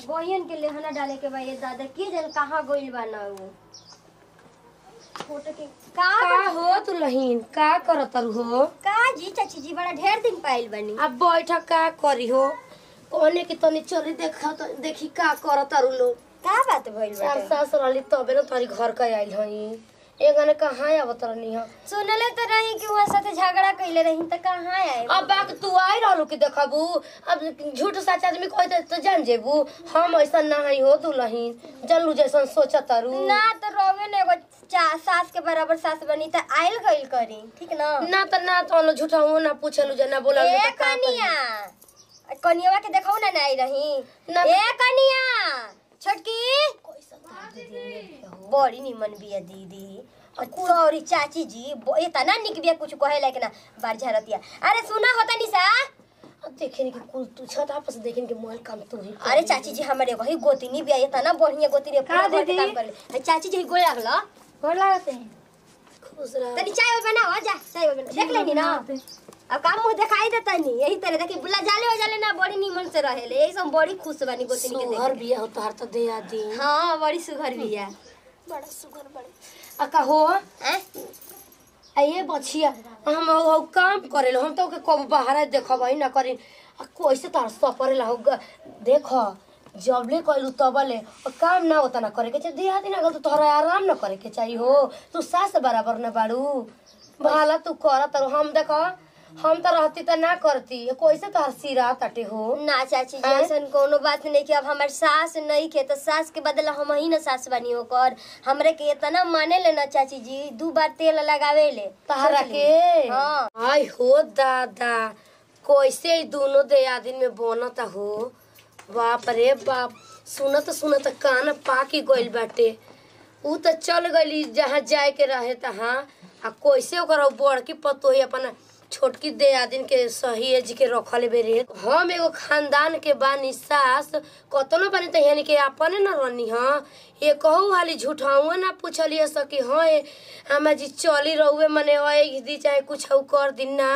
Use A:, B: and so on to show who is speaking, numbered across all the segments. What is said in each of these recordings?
A: बहिन के लेहना डाले के बा ये दादा के जन कहाँ गइल बा ना वो फोटो के का
B: का हो तू लहीन का करत हो
A: का जी चाची जी बड़ा ढेर दिन पाइल बनी
B: अब बैठ का करी हो कहने की तनी चली देखा तो देखी का करत तारू लोग
A: का बात भइल
B: चार
A: बाटे
B: सास रहली तबे न तारी घर का आइल हई एगने कहाँ आवत रहनी ह
A: सुनले तो रही कि वहाँ साथे झगड़ा कइले रही त कहाँ आए
B: अब बाक तू आई रहलू कि देखबू अब झूठ सच आदमी कहते तो जान जेबू हम ऐसा ना हई हो तू लहीन जानलू जैसन सोचा तारू
A: ना तो रोवे ने एगो चा- सास के बराबर सास बनी त आइल गइल करी ठीक ना
B: ना त ना तो झूठा हो ना पूछलू जे ना बोला
A: ए कनिया कनियावा के देखाऊ ना आई रही
B: ना
A: ए कनिया छोटकी बड़ी निमन बिया दीदी सॉरी चाची जी ब- ये तना निक बिया कुछ कहे लायक ना बार झरतिया अरे सुना होता निशा
B: देखे कि कुल तू छत आपस देखे कि मोबाइल काम तू ही
A: अरे चाची जी हमारे वही गोतिनी बिया ये तना बढ़िया गोतिनी पूरा घर के काम कर ले चाची जी गोल लागला
C: गोर लागते हैं
B: खुश रह
A: तनी चाय वाय बनाओ जा चाय वाय बना देख लेनी ना अब काम मुंह दिखाई देता नहीं यही तरह देखी बुला जाले हो जाले ना बड़ी निमन से रहेले यही सब बड़ी खुश बनी गोतिनी के
B: सुहर
A: देख
B: बिया हो तोहार तो दे आदी
A: हाँ बड़ी सुघर बिया
B: आ कहो
A: हैं?
B: आ ये बछिया हम हो काम करे हम तो के कब बाहर देखबै ना करी आ कैसे तार सपरे हो ग- देख जबले कइलू तबले और काम ना होता ना करे के चाहिए देहा दिन अगर तो तोहरा आराम ना करे के चाहिए हो तू सास बराबर ना बाड़ू भाला तू कर तर हम देख हम तो रहती तो ना करती कैसे तोहर सिरा तटे हो
A: ना चाची जी
B: हैं?
A: ऐसन कोनो बात नहीं कि अब हमार सास नहीं के तो सास के बदला हम ही ना सास बनी ओकर हमरे के इतना माने ले ना चाची जी दू बार तेल लगावे ले
B: तहरा
A: समझली?
B: के
A: हाँ
B: आई हो दादा कैसे ई दोनों दयादिन में बनता हो बाप रे बाप सुनत सुनत कान पाकी गइल बाटे ऊ तो चल गइली जहाँ जाए के रहे तहाँ आ कैसे ओकर उ बड़की पतोही अपन छोटकी दयादिन के सही एज के रखले बेरे हम एगो खानदान के बानी सास कतनो बानी त यानी के अपने न रहनी हाँ ये कहू हाली झूठाऊ ना पूछलिए सकी हाँ ए हमा जी चली रहुए मने ओए दी चाहे कुछ कर दी ना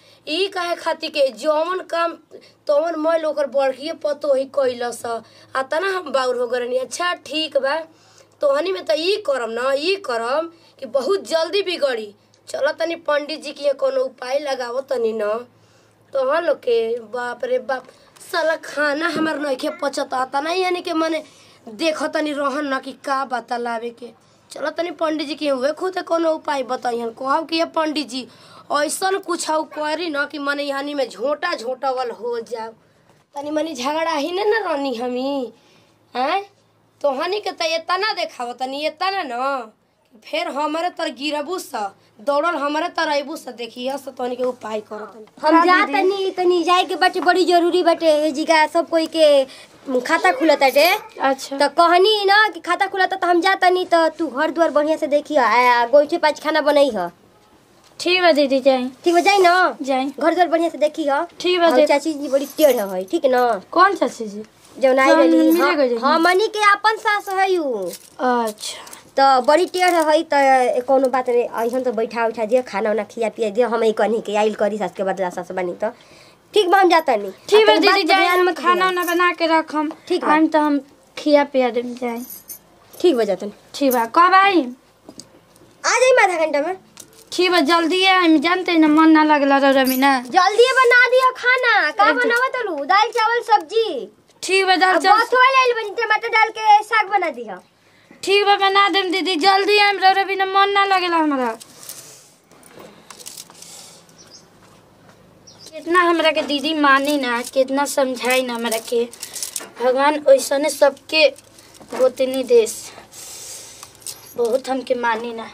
B: ई काहे खातिर के जौन काम तौन मैल ओकर बढ़िए पतो ही कैलस आ तना हम बाउर हो गरनी अच्छा ठीक बा तोहनी में त ई करम न ई करम कि बहुत जल्दी बिगड़ी चल तनी पंडित जी के कोनो उपाय लगावो तनी न तोहन लोग के बाप रे बाप साला खाना हमार नइखे पचत आता ना यानी के मने देख तनी रहन न कि का बतलावे के चलो तनी पंडित जी के हुए खुद कोनो उपाय बताइहन कहब कि ये पंडित जी ऐसन कुछ करी न कि मने यानी में झोटा झोटावल हो जाओ तनी मनी झगड़ा ही न न रहनी हमी हैं तोहनी के त एतना देखाव तनी एतना न फिर हमारे तर गिरबू स दौड़ल हमारे तर अबू स देखिए स तोहनी के उपाय करो तनी
A: हम जा तनी तनी जाए के बाटे बड़ी जरूरी बाटे ए जिगा सब कोई के खाता खुलत बाटे
C: अच्छा
A: तो कहनी ना कि खाता खुलता तो हम जा तनी तो तू घर द्वार बढ़िया से देखी आ गोइठे पाँच खाना बनई ह
C: ठीक बा दीदी जाए
A: ठीक हो जाई ना
C: जाए
A: घर द्वार बढ़िया से देखी ह
C: ठीक बा
A: और
C: दीदी
A: चाची जी बड़ी टेढ़ है ठीक ना
C: कौन चाची जी
A: जौन आई
C: जौन
A: रही
C: मिले गई रही।
A: हमनी के अपन सास है यू
C: अच्छा
A: तो बड़ी टेढ़ है तो कोनो बात नहीं ऐसन तो बैठा उठा दियो खाना उना खिया पिया दियो हम ही कनी के आइल करी सास के बदला सास बनी तो ठीक बा हम जाता नहीं
C: ठीक बा दीदी जाए हम खाना उना बना के रखम
A: ठीक बा।
C: हम तो हम खिया पिया देम जाए
A: ठीक बा जाता
C: ठीक बा कब आई
A: आ जाई आधा घंटा में
C: ठीक बा जल्दी है हम जानते हैं ना मन ना लगला रमी ना
A: जल्दी बना दियो खाना का बनावा तलू दाल चावल सब्जी
C: ठीक बा दाल
A: अब
C: चल
A: बथुआ ले आइल बनी टमाटर डाल के साग बना दिया
C: ठीक बा बना देम दीदी जल्दी हम रमी ना मन ना लगेला हमारा कितना हमरा के दीदी मानी ना कितना समझाई ना हमरा के भगवान ऐसने सबके गोतनी देश बहुत हमके मानी ना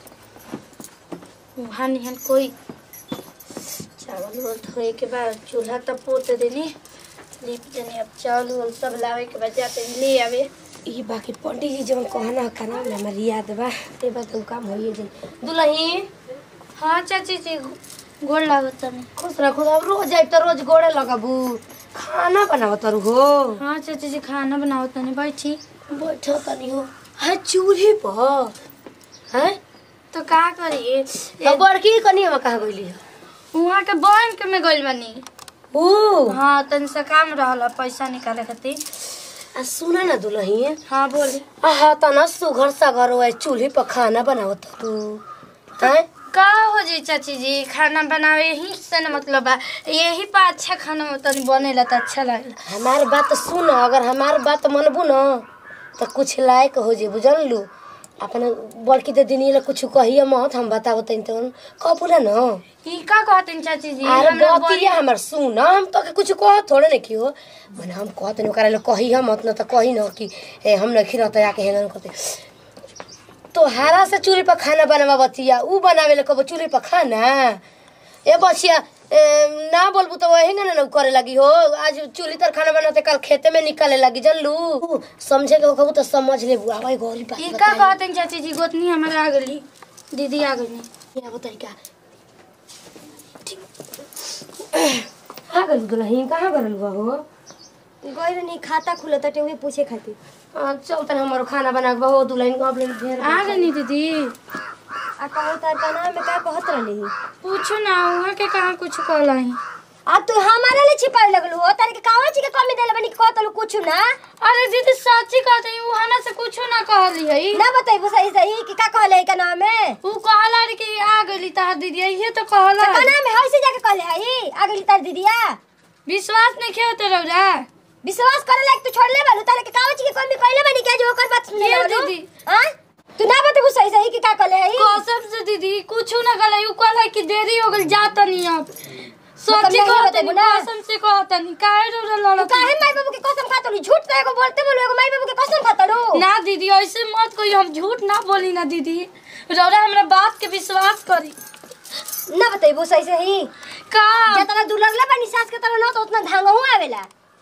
C: वहाँ निहन कोई चावल उवल धोए के बाद चूल्हा तब पोत देनी लिप देनी अब चावल उवल सब लावे के बाद जाते ले आवे
B: ई बाकी पंडित जी जवन कहना करना में हमार याद बा ते बात उ काम होइए जाई दुलही
C: हाँ चाची जी गोड़ लागत तनी
B: खुश रह खुद अब रोज जाइब त रोज गोड़े लगाबू खाना बनावत तारू हो
C: हाँ चाची जी खाना बनाओ तनी बैठी
B: बैठ तनी हो है चूल्हे पर हैं
C: तो का करी
B: अब बड़की कनी हम कहा गइली है
C: वहाँ के बैंक में गइल बनी
B: ओ
C: हाँ तनी सा काम रहल पैसा निकाले खातिर
B: आ सुना ना दुलही
C: हाँ बोली
B: आहा तना सुघर सा घर हुआ चूल्हे पर खाना बनावत तू हैं
C: का हो जी चाची जी खाना बनावे ही से न मतलब बा यही पर अच्छा खाना तनी बनेला त अच्छा लागेला
B: हमार बात सुन अगर हमार बात मनबू न तो कुछ लायक हो जे बुझल लू अपने बड़की दे दिन ला कुछ कहिए मत हम बताओ तनी तो कपूरा न
C: ई का कहतन चाची जी
B: अरे
C: हमरा
B: बतिया हमर सुन हम तो के कुछ कह थोड़े न कियो मन हम कहत न ओकरा ले कही हम मत न त कही न कि ए हम न खिरत आके हेंगन कहते तो हारा से चूल्हे पर खाना बनावा बतिया ऊ बनावे ले कबो चूल्हे पर खाना ए बचिया ए, ना बोलबू तो वही ना ना करे लगी हो आज चूल्ही तर खाना बनाते कल खेते में निकाले लगी जनलू समझे के हो तो समझ ले बुआ भाई गौरी बात
C: ई का
B: बताई।
C: कहतन चाची जी गोतनी हमरा आ गली दीदी आ गली
B: या बताई का आ गल दुल्हन कहाँ गल हो
A: गइल नहीं खाता खुले तटे उहे पूछे खातिर
B: हाँ, चल तन हमारो खाना बना के बहुत दुल्हन को अपने ढेर
C: आ गनी दीदी
A: आ कहू तार का नाम में का कहत रहली
C: पूछो ना वहाँ के कहाँ कुछ कहलाई
A: आ तू हमारे लिए छिपावे लगलू हो तारे के कावा ची के कमी देले बनी के कहतलू कुछ ना
C: अरे दीदी सच्ची कहते हैं वो हमरा से कुछ ना कहली है
A: ना बताइबू सही सही कि का कहले है का नाम में
C: वो कहला रे कि आ गली तार दीदी ये तो कहला
A: का नाम है होइसे जाके कहले है आगे तार दीदिया
C: विश्वास नहीं खेव तो रौरा
A: विश्वास करे लायक तू छोड़ ले बालू तारे के कावा ची के कमी कहले बनी के जो ओकर बात सुन ले
C: ये
A: बालू
C: दीदी।
A: हां तू ना बताइबू सही सही कि का कहले है
C: कसम से दीदी कुछ ना कहला वो कहला कि देरी हो गल जाता नहीं अब सच्ची
A: नहीं
C: कहते
A: बताइबू
C: नहीं
A: ना।
C: कसम से कहता नहीं काहे रौरा लड़त
A: काहे माई बाबू के कसम खातलू झूठ तो एगो बोलते बोलू एगो माई बाबू के कसम खातलू
C: ना दीदी ऐसे मत कोई हम झूठ ना बोली ना दीदी रौरा हमरा बात के विश्वास करी
A: ना बताइबू सही सही
C: का
A: जितना दूर लगला बनी सास के तरह ना तो उतना धांगहू आवेला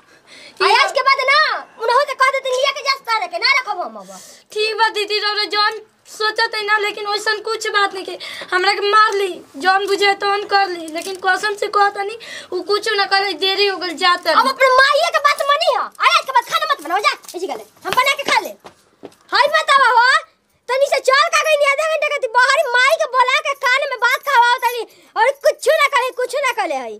A: आज के बाद ना उनहु के कह देते लिया के जास्ता रखे ना रखब हम अब
C: ठीक बा दीदी रौरा जौन सोचत है ना लेकिन वैसन कुछ बात नहीं के हमरा के मार ली जौन बुझे तौन कर ली लेकिन कसम से कहता नहीं वो कुछ ना करे देरी हो गल जाता
A: अब अपने माइया के बात मनी हो अरे आज के बाद खाना मत बनाओ जा इसी गले हम बना के खा ले हाय बतावा हो तनी से चल का गई आधा घंटे के बाहर माई के बोला के कान में बात खावाओ तनी और कुछ ना करे कुछ ना करे हई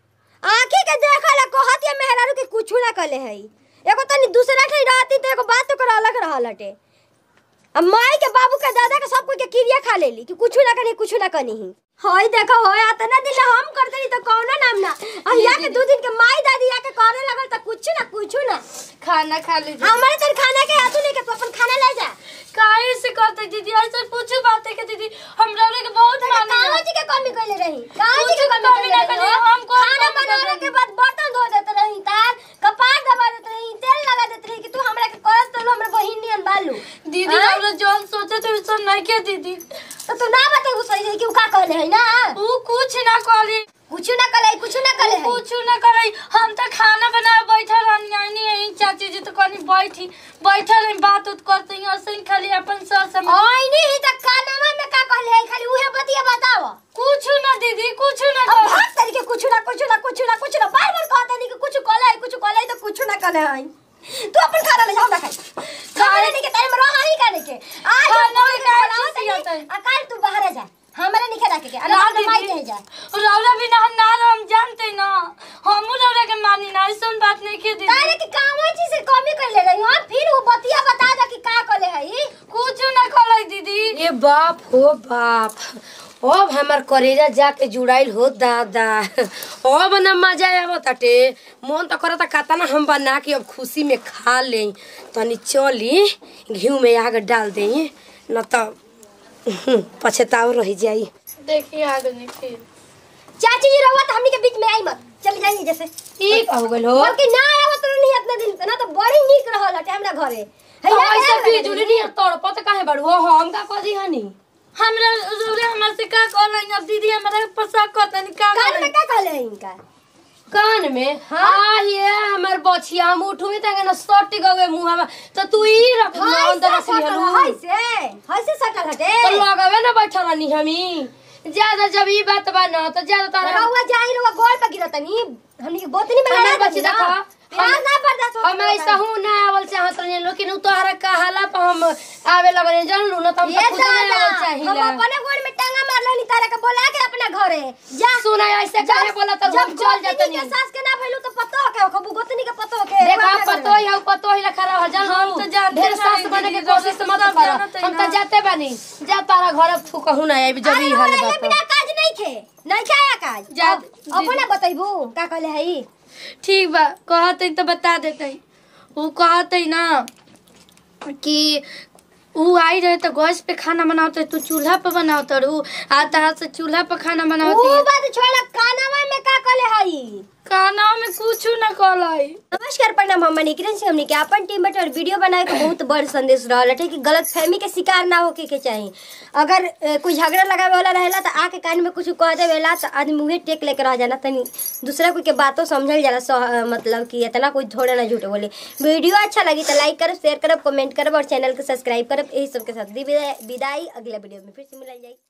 A: आंखी के देखला कहत या मेहरारू के कुछ ना करे हई एगो तनी दूसरा ठई रहती तो एगो बात तो कर अलग रहल हटे अब माई के बाबू के दादा के सब कोई के क्रिया खा लेली कि कुछ ना करी कुछ ना करी होय देखो होय आतना दिन हम कर देली तो कौनो नाम ना अब या के दो दिन के माई दादी या के करे लगल तो कुछ ना कुछ ना
C: खाना खा लीजिए
A: हमारे तर खाना के हाथों लेके तू अपन खाना ले जा
C: काहे से कहते दीदी ऐसे पूछो बात है कि दीदी हम रौरा के बहुत माने
A: कहाँ जी के कमी कइले रही कहाँ जी के
C: कुछ
A: कमी
C: कमी ना
A: कइले
C: करी,
A: रही
C: हम कौन
A: खाना
C: कमी
A: बनाने
C: करी?
A: के बाद बर्तन धो देते रही तार कपार दबा देते रही तेल लगा देते रही कि तू हमरा के करस तो हमरा बहिन नियन बालू
C: दीदी
A: हाँ?
C: रौरा जौन सोचे थे वैसा नहीं के दीदी
A: तो तू ना बते वो सही सही कि उ का कहले है ना
C: वो कुछ ना कहली
A: कुछ ना कले कुछ ना कले है
C: कुछ ना करे हम तो खाना बनाए बैठल रहनी आनी है चाची जी तो कहनी बैठी बैठल रही बात उत करते हैं ऐसे ही खाली अपन सर समझ
A: ओई नहीं त कानमा में का कहले है खाली उहे बतिया बताओ
C: कुछ ना दीदी कुछ ना
A: अब
C: कर
A: हर तरीके कुछ ना कुछ ना कुछ ना कुछ ना बार बार कहते नहीं कि कुछ कले है कुछ कले है तो कुछ ना कले है तू अपन खाना ले जाओ ना खाई खाना नहीं के टाइम रहा ही करने के आज
C: खाना
A: बोल
C: में
A: के
C: क्या
A: बनाओ
C: चीज़
A: तनी,
C: होता है?
A: आ कल तू बाहर जा हमरा नहीं खेला के अरे
C: ना
A: हम माई
C: दीदी
A: कहे जा
C: रौरा भी ना ना हम जानते ना हम रौरा के मानी ना ऐसा बात नहीं के दीदी
A: तारे की कामो चीज से कमी कर ले रही हूं फिर वो बतिया बता दे कि का कले है
C: कुछ ना करे दीदी
B: ए बाप हो बाप अब हमार करेजा जाके जुड़ाइल हो दादा अब न मजा आवत ताटे मन तो करता कहता ना हम बना के अब खुशी में खा ले तनी चली घी में आग डाल दे न तो पछताव रह जाई
C: देखिए आगे नहीं फिर
A: चाची जी रहुआ तो हमनी के बीच में आई मत चली जाइए जैसे
B: ई का हो गइल हो
A: बल्कि ना आवत नहीं इतना दिन से ना तो बड़ी नीक रहल हटे हमरा घरे है ना
B: ऐसा
A: ना,
B: बिजुली नहीं तड़पत काहे बड़ू हो हम का कदी हनी
C: हमरा रौरा हमरा से का कहला अब दीदी हमरा पोशाक कहता नहीं का
A: कान में
C: कहला
A: का कहले है इनका
B: कान में
A: हाँ?
B: आ ये हमर बछिया हम उठू में तंगे न सट गवे मुंह में तो तू ई रख
A: हाय
B: अंदर
A: से
B: रख
A: सटल
B: लिहलू
A: हाय से हाय से सटल हटे
B: तो लगावे ना बैठल रहनी हमी ज्यादा जब ई बात बा न तो ज्यादा तारा
A: रहुआ जाई रहुआ गोल पे गिरतनी हमनी के बोतनी में
B: हमार
A: लड़ा
B: बच्ची देखा
A: प्यार ना बर्दाश्त होता
B: हम ऐसा हूँ ना आवल चाहत रहनी लेकिन उ तोहरा कहाला पर हम आवे लगले जान लू ना त हम
A: ये
B: तो खुद नहीं
A: दादा
B: आवे
A: हम
B: चाहिए
A: अपने गोड़ में टांगा मार लेनी तारा के बोला के अपना घरे जा
B: सुना ऐसे काहे बोला त
A: जब
B: हम चल जाते
A: गोतनी के
B: नहीं
A: सास के ना भइलू तो पतो हो के खबू गोतनी के पतो हो के
B: देखो आप पतो ही हो पतो ही खरा हो जान हम तो जानते ढेर सास बने के कोशिश मत कर हम तो जाते बानी जा तारा घर अब थू कहू ना आबी जब ई हाल
A: अरे
B: बात
A: बिना काज नहीं खे नहीं खाया काज
B: जा,
A: अब- अपने बतैबू का कहले हई
C: ठीक बा कहते तो बता देते वो कहते ना कि ऊ आई रहे तो गैस पे खाना बनाते तू चूल्हा पे बनावत रू आता हाथ से चूल्हा पे खाना
A: ऊ
C: बनावती
A: बात छोड़ कानवा में का कहले हई
C: खाना में कुछ न कहलाई
A: नमस्कार प्रणाम हम निकिरन से हमने के अपन टीम बटे और वीडियो बनाए के बहुत बड़ संदेश रहल है कि गलत फहमी के शिकार ना होके के चाहिए अगर ए, कोई झगड़ा लगावे वाला रहेला तो आके कान में कुछ कह देवेला तो आदमी मुंहे टेक लेके रह जाना तनी दूसरा कोई के बातों समझल जाला सह- मतलब कि इतना कोई थोड़ा ना झूठ बोले वीडियो अच्छा लगी तो लाइक करब शेयर करब कमेंट करब और चैनल को सब्सक्राइब करब यही सबके साथ दी विदाई विदाई अगला वीडियो में फिर से मिल जाए